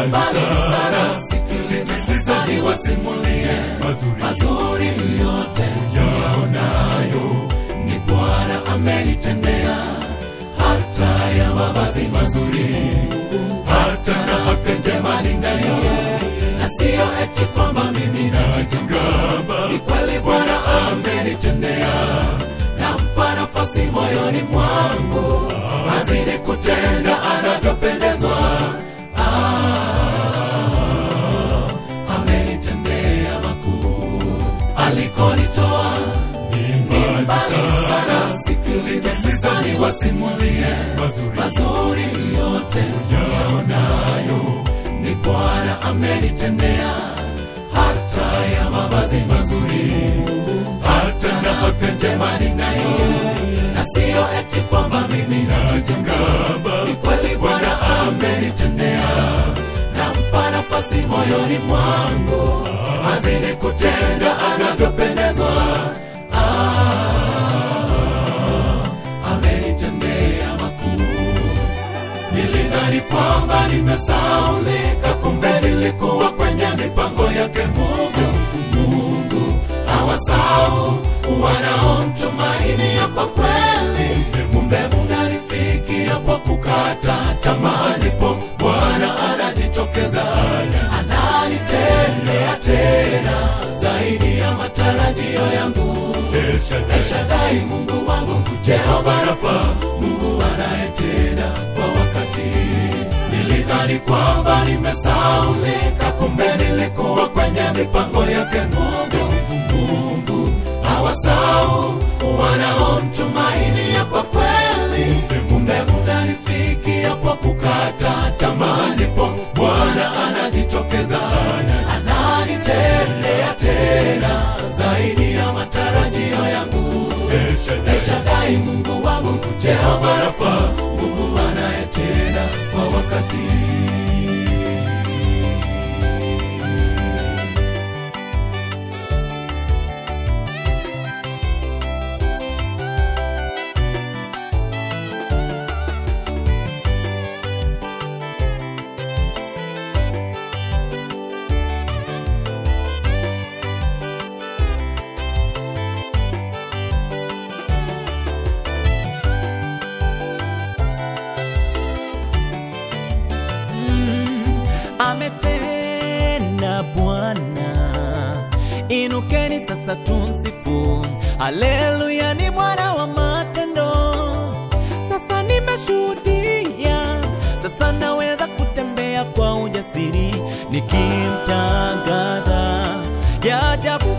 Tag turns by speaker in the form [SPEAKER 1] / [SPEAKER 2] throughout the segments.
[SPEAKER 1] mbali sana sikiliza niwasimulie
[SPEAKER 2] mazuri
[SPEAKER 1] mazuri yote yaonayo ni bwana amenitendea hata ya mavazi mazuri hata na afya njema ninayo na siyo eti kwamba mimi najigamba ni kweli bwana amenitendea nampa nafasi moyoni mwangu azidi kutenda anavyopendezwa ah, amenitendea makuu alikonitoa
[SPEAKER 2] ni
[SPEAKER 1] mbali
[SPEAKER 2] mbali
[SPEAKER 1] sana sikiliza niwasimulie
[SPEAKER 2] mazuri
[SPEAKER 1] mazuri yote yaonayo ni bwana amenitendea hata ya mavazi mazuri hata na afya njema ninayo na siyo eti kwamba mimi najigamba ni kweli bwana amenitendea nampa nafasi moyoni mwangu azidi kutenda anavyopendezwa amenitendea makuu nilidhani kwamba nimesaulika kumbe nilikuwa kwenye mipango yake mungu mungu hawasau wanaomtumaini ya kwa kweli kumbe munarifikia po kukata tamaa ndipo bwana anajitokeza ananitendea tena zaidi ya matarajio yangu Eshadai Mungu wangu, Jehova Rafa, Mungu anayetenda kwa wakati. Nilidhani kwamba nimesaulika, kumbe nilikuwa kwenye mipango yake Mungu. Mungu hawasau wanaomtumaini ya kwa kweli, kumbe munarifikia po kukata tamaa, ndipo Bwana anajitokeza, ananitendea tena zaidi ya matarajio yangu. Eshadai Mungu wangu, Jehova Rafa, Mungu anayetenda kwa wakati.
[SPEAKER 3] ametenda Bwana, inukeni sasa tumsifu. Haleluya, ni Bwana wa matendo. Sasa nimeshuhudia, sasa naweza kutembea kwa ujasiri nikimtangaza ya ajabu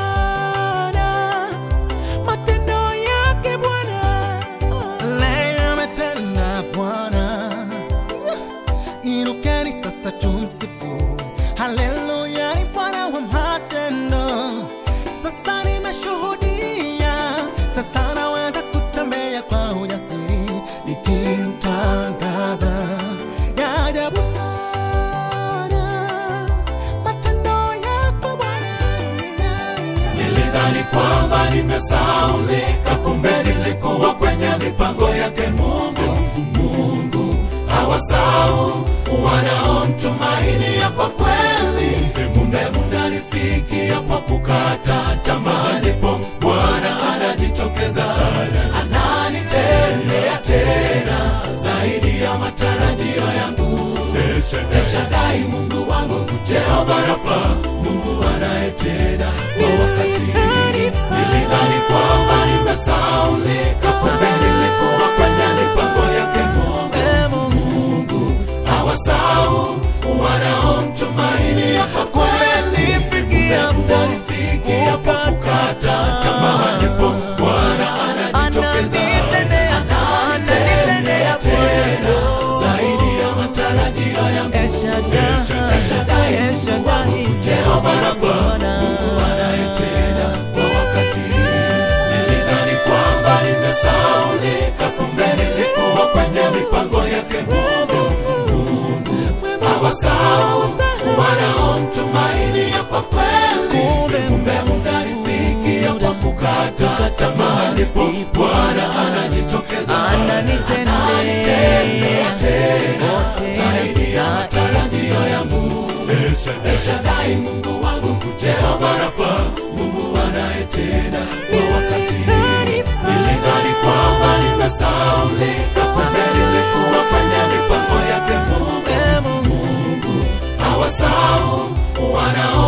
[SPEAKER 3] sana matendo yake Bwana.
[SPEAKER 4] leo ametenda Bwana, inukeni sasa tumsifu. Haleluya, ni Bwana wa matendo. Sasa nimeshuhudia, sasa naweza kutembea kwa ujasiri nikimtangaza ya ajabu sana matendo yako Bwana.
[SPEAKER 1] Nilidhani kwamba nimesaulika, kumbe nilikuwa kwenye mipango yake Mungu. Mungu hawasau wanaomtumaini ya kwa kweli, kumbe munarifikia po kukata tamaa, ndipo Bwana anajitokeza, ananitendea tena zaidi ya matarajio yangu. Eshadai Mungu wangu, Jehova Rafa, Mungu anayetenda kwa wakati. Nilidhani kwamba nimesaulika, kumbe nilikuwa kwenye mipango yake Mungu. Mungu hawasau wanaomtumaini ya kwa kweli, kumbe mnarifikia po kukata tamaa, ndipo Bwana anajitokeza, ananitendea tena zaidi ya matarajio yangu. Eshadai Mungu wangu, Jehova Rafa, Mungu anayetenda kwa wakati. Nilidhani kwamba nimesaulika, kumbe nilikuwa kwenye mipango yake Mungu. Mungu hawasau wanaomtumaini ya kwa kweli, kumbe mnarifikia kwa kukata tamaa, ndipo Bwana anajitokeza,
[SPEAKER 3] Ananitendea
[SPEAKER 1] ananitendea tena
[SPEAKER 3] tena
[SPEAKER 1] zaidi ya matarajio yangu. Eshadai Mungu wangu, Jehova Rafa, Mungu anayetenda kwa wakati. Nilidhani kwamba nimesaulika, kumbe nilikuwa kwenye mipango yake Mungu. Mungu hawasahau wanao